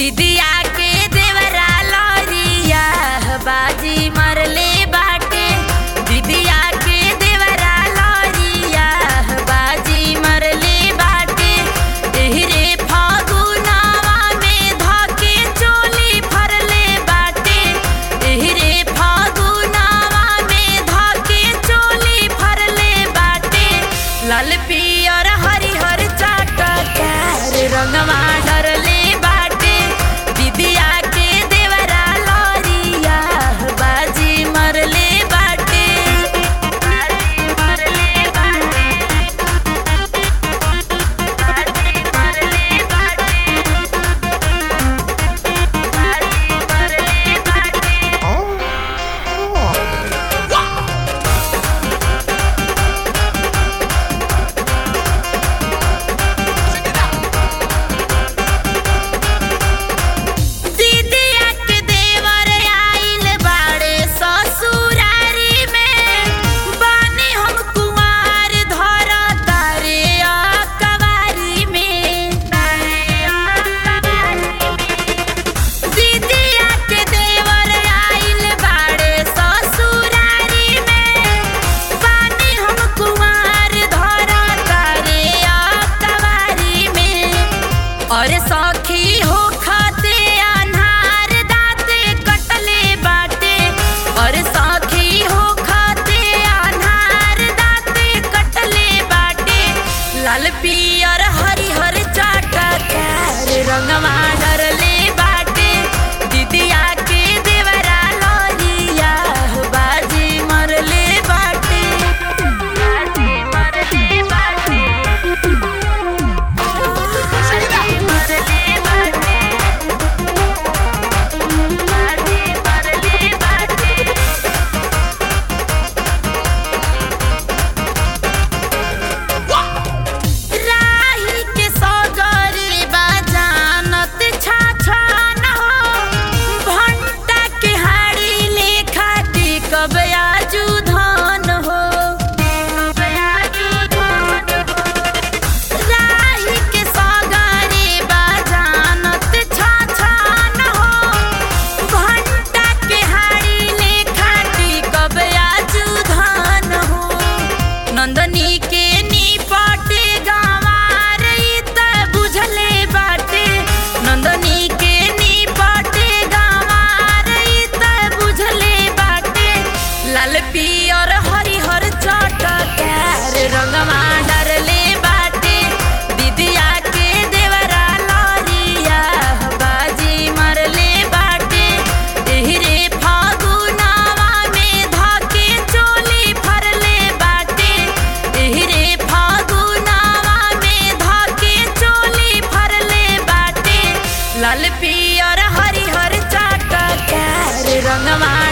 दिदिया के देवरा लौरिया बाजी मरले बाटे दिदिया के देवरा लौरिया बाजी मरले बाटे एहरे फागुनावा में धके चोली फरले बाटे एहरे फागुनावा में धके चोली फरले बाटे लाल पियर हरिहर चाटकार रंगवा डरले बाटे दिदिया के देवरा लौरिया बाजी मरले बाटे बाजी मरले बाटे बाजी मरले बाटे बाजी मरले बाटे दीदिया के देवर आइल बाड़े ससुरारी में बानी हम कुमार धर तारे कवारी में दीदिया के देवर आइल बाड़े ससुरारी में बानी हम कुमार धर तारे कवारी में और सखी हो खाते अनहार दाते कटले बाटे और सखी हो खाते अनहार दाते कटले बाटे लाल पियर हरिहर चाटकार रंगवा डरले बाटे दिदिया के देवरा लौरिया बाजी मरले बाटे बाजी मरले बाटे बाजी मरले बाटे बाजी मरले बाटे राही के सगरे बाजानत छाछान हो भंटा के हाड़ी लेखा टिकब आजू धन हो राही के सगरे बाजानत छाछान हो भंटा के हाड़ी लेखा टिकब आजू धन हो नंदनी के निपटे गंवार ई त बुझले बाटे नंदनी के निपटे गंवार ई त बुझले बाटे लाल पियर हरिहर चटकार रंगवा डरले बाटे दिदिया के देवरा लौरिया बाजी मरले बाटे एहरे फागुनावा में धके चोली फरले बाटे एहरे फागुनावा में धके चोली फरले बाटे लाल पियर हरिहर चाटकार रंगवा